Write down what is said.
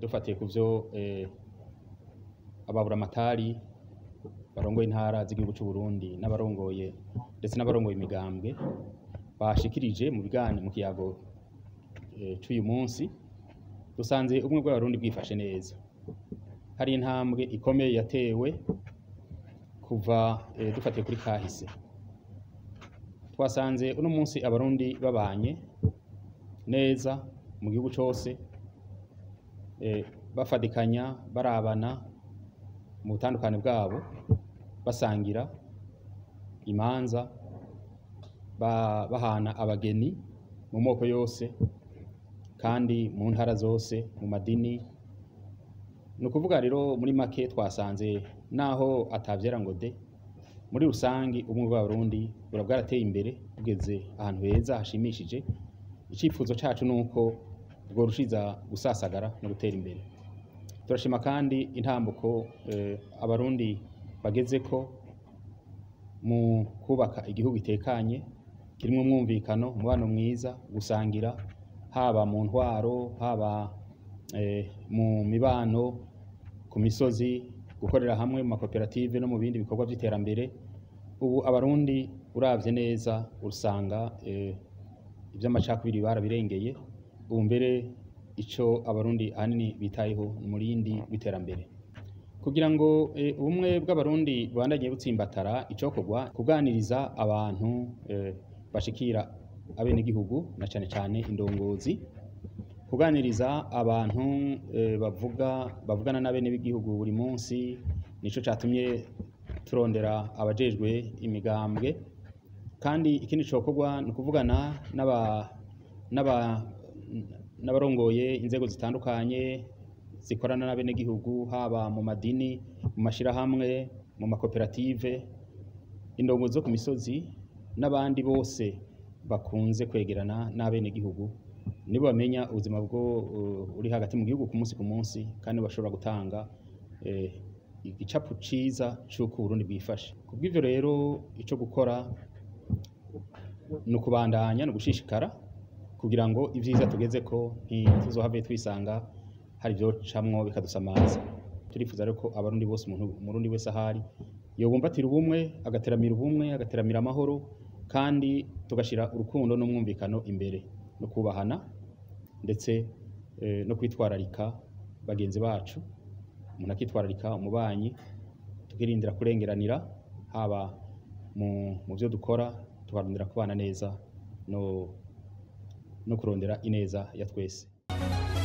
dufatiye ku vyo eh, ababuramatari barongoye intara z'igihugu c'u Burundi n'abarongoye ndetse n'abarongoye imigambwe bashikirije mu bigani mu kiyago eh, c'uyu munsi dusanze ubumwe bw'abarundi bwifashe neza hari intambwe ikomeye yatewe kuva eh, dufatiye kuri kahise twasanze uno munsi abarundi babanye neza mu gihugu cose eh, bafadikanya barabana mu butandukane bwabo basangira imanza ba- bahana abageni mu moko yose kandi mu ntara zose mu madini ni ukuvuga rero muri make twasanze naho atavyera ngo de muri rusangi ubumwe bw'abarundi bura bwarateye imbere bugeze ahantu heza hashimishije icifuzo cacu nuko bworushiza gusasagara no gutera imbere turashima kandi intambuko eh, abarundi bagezeko mu kubaka igihugu gitekanye kirimwo umwumvikano umubano mwiza gusangira haba mu ntwaro haba eh, mu mibano ku misozi gukorera hamwe mu makoperative no mu bindi bikorwa vy'iterambere ubu abarundi uravye neza usanga eh, ivy'amacakubiri barabirengeye ubu mbere ico abarundi ahanini bitayeho ni umurindi w'iterambere kugira ngo eh, ubumwe bw'abarundi bubandanye butsimbatara icokorwa kuganiriza abantu eh, bashikira abenegihugu na cane cane indongozi kuganiriza abantu eh, bavuga bavugana n'abene b'igihugu buri munsi nico catumye turondera abajejwe imigambwe kandi ikindi cokorwa ni ukuvugana n'aba n'aba n'abarongoye inzego zitandukanye zikorana n'abenegihugu haba mu madini mu mashirahamwe mu makoperative indongozi zo ku misozi n'abandi bose bakunze kwegerana n'abenegihugu nibo bamenya ubuzima bwo uh, uri hagati mu gihugu ku munsi ku munsi kandi bashobora gutanga eh, igicapu ciza c'uko Uburundi bwifashe kubw'ivyo rero ico gukora ni ukubandanya ni ugushishikara kugira ngo ivyiza tugezeko ntituzohave twisanga hari ivyocamwo bikadusamaza turifuza rero ko abarundi bose umuntu umurundi wese ahari yobumbatira ubumwe agateramira ubumwe agateramira amahoro kandi tugashira urukundo n'umwumvikano imbere no kubahana ndetse eh, no kwitwararika bagenzi bacu umuntu akitwararika umubanyi tukirindira kurengeranira haba mu, mu vyo dukora tukarondera kubana neza no, no kurondera ineza ya twese